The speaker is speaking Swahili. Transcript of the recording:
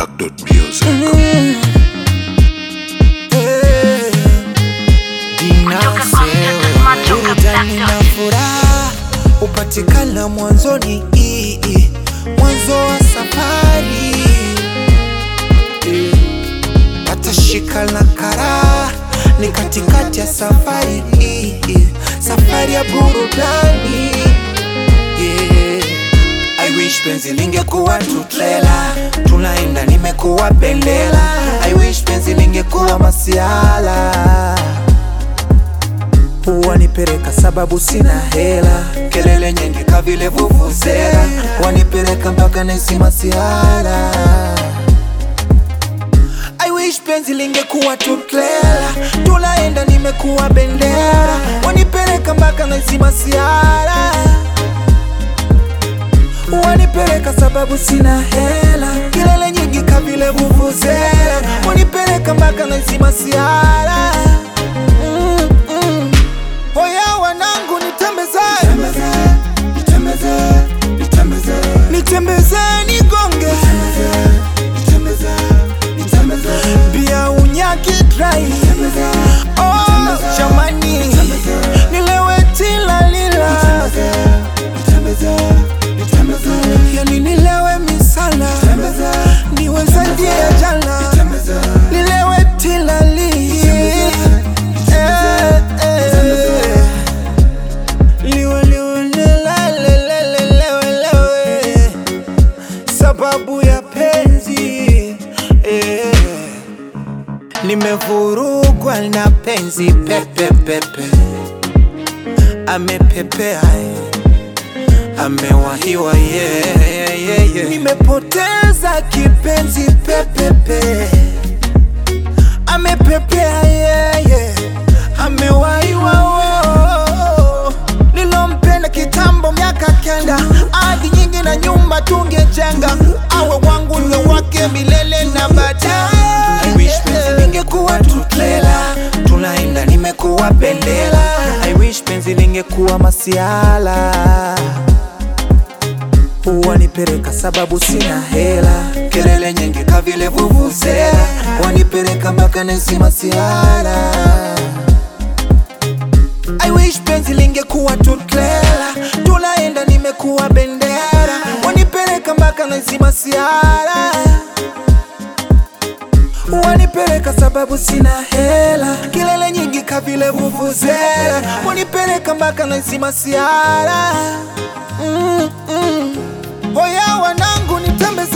Black Dot Music. Burudani na furaha hupatikana mwanzoni, i- i- mwanzo wa safari. Patashika na karaha ni katikati ya safari, i- i- safari ya burudani. Yeah. I wish penzi lingekuwa tu trailer, tunaenda nimekuwa bendera. I wish penzi lingekuwa masiala wanipeleka sababu sina hela, kelele nyingi kavile vuvuzela, wanipeleka mpaka nesi masiala. I wish penzi lingekuwa tu trailer, tunaenda nimekuwa bendera, wanipeleka mpaka nesi masiala wanipeleka sababu sina hela, kelele nyingi kavile vuvuzela, wanipeleka mpaka nesi masiala mm, mm. Oya wanangu nitembeze nitembeze nigonge bia unyaki dry oh, jamani nilewe tilalila yani nilewe misala niwe zaidi ya jana nilewe tilali Eh, eh. Liwe, liwe, lele, lele, lewe, lewe. sababu ya penzi eh. nimevurugwa na penzi pepepepe amepepea eh. amewahiwa yeah, yeah, yeah, yeah. nimepoteza kipenzi pepepe amepepea yeah, yeah. amewaiwa oh. nilompenda kitambo miaka kenda adi nyingi na nyumba tungejenga awe wangu niwe wake milele na baadaye I wish penzi lingekuwa tu trailer tunaenda nimekuwa bendera I wish penzi lingekuwa masiala wanipeleka sababu sina hela, kelele nyingi kavile vuvuzela, wanipeleka mpaka nesi masiala. I wish penzi lingekuwa tu trailer, tunaenda nimekuwa bendera, wanipeleka mpaka nesi masiala wanipeleka sababu sina hela, kelele nyingi kavile vuvuzela, wanipeleka mpaka nesi masiala mm, mm. Oya wanangu nitembeze